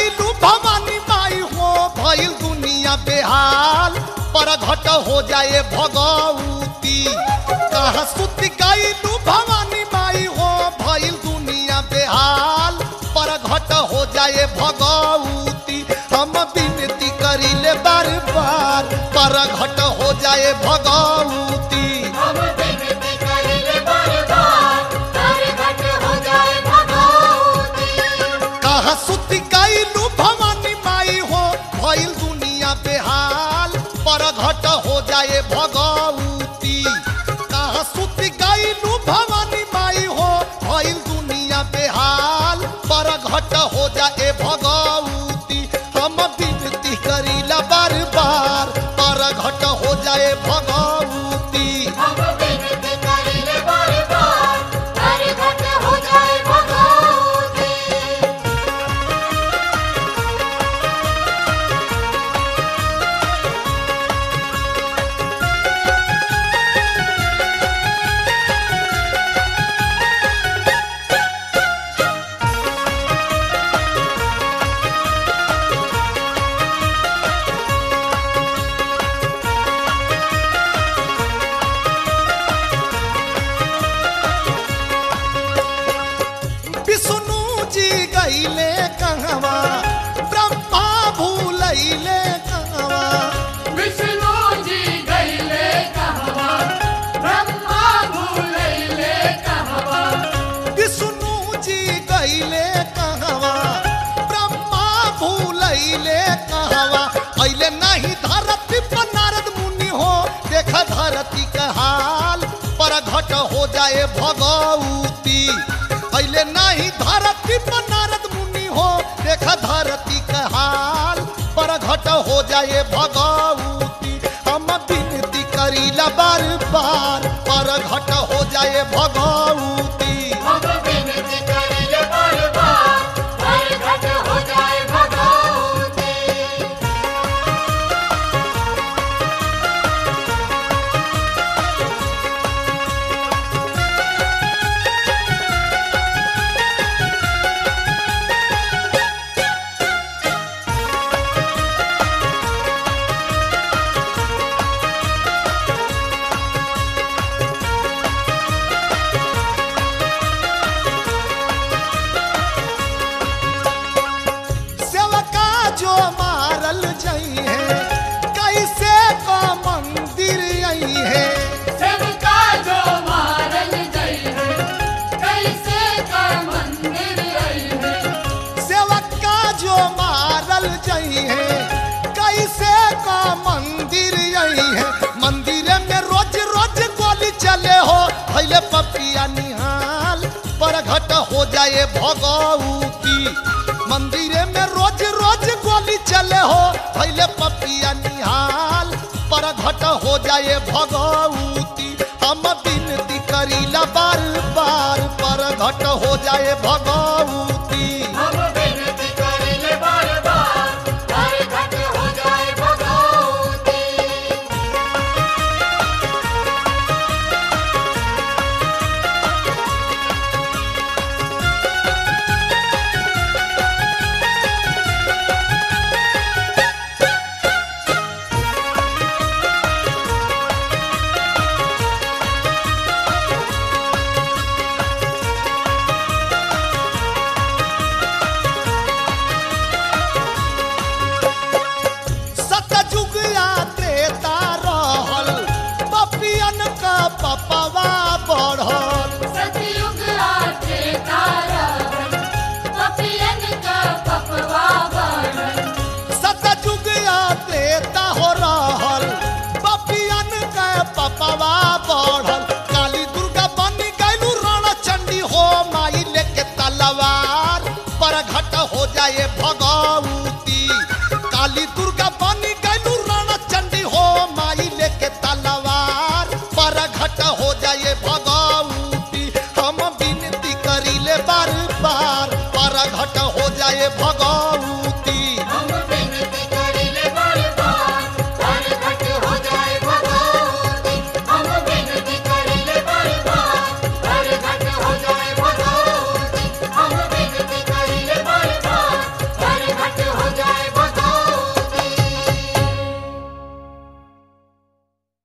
गईलू भवानी माई हो भइल दुनिया बेहाल पर घट हो जाए भगवती कहाँ सुत गईलू भवानी माई हो भइल दुनिया बेहाल पर घट हो जाए भगवती हम विनती करिले बार बार पर घट हो जाए भगवती हम विनती करिले बार बार हर घट हो जाए भगवती कहाँ सुत गईलू भवानी माई हो भइल दुनिया बेहाल पर घट हो जाए भगवती कहाँ सुत गईलू भवानी माई हो भइल दुनिया बेहाल पर घट हो जाए भगवती हम विनती करीला बार बार पर घट हो जाए भगवती हम विनती करिले बार बार हर घट हो जाए भगवती विष्णु जी गईले कहवा ब्रह्मा भूलैले कहवा विष्णु जी गईले कहवा ब्रह्मा भूलैले कहवा विष्णु जी गईले कहवा ब्रह्मा भूलैले कहवा अइले नहीं धरती पर नारद मुनि हो देख धरती के हाल पर घट हो जाए भगवती अइले नहीं धरती पर नारद मुनि हो देख धरती के हाल पर घट हो जाए भगवती हम विनती करीला बार बार पर घट हो जाए भगवती हम विनती करिले बार बार हर घट हो जाए भगवती सेवका जो मारल जई है कैसे का मंदिर आई है सबका जो मारल गई है कैसे का मंदिर आई है सेवका जो मारल जई है कैसे का मंदिर आई है मंदिर में रोज रोज गोली चले हो भैले पपिया निहाल पर घट हो जाए भगवती मंदिर में रोज रोज गोली चले हो भैले पपिया निहाल पर घट हो जाए भगवती हम विनती करीला बार बार पर घट हो जाए भगवती हम विनती करिले बार बार हर घट हो जाए भगवती सतयुग या त्रेता रहल पपियन का पपवा बढ़ल सतयुग आते तारा पपियन का पपवा बढ़ल सतयुग या त्रेता हो रहल पपियन का पपवा बढ़ल काली दुर्गा बन गईलू रण चंडी हो माई लेके तलवार पर घट हो जाए भगवती काली दुर्गा बन गईलू रण चंडी हो माई लेके तलवार पर घट हो जाए भगवती हम विनती करीले बार बार पर घट हो जाए भगवती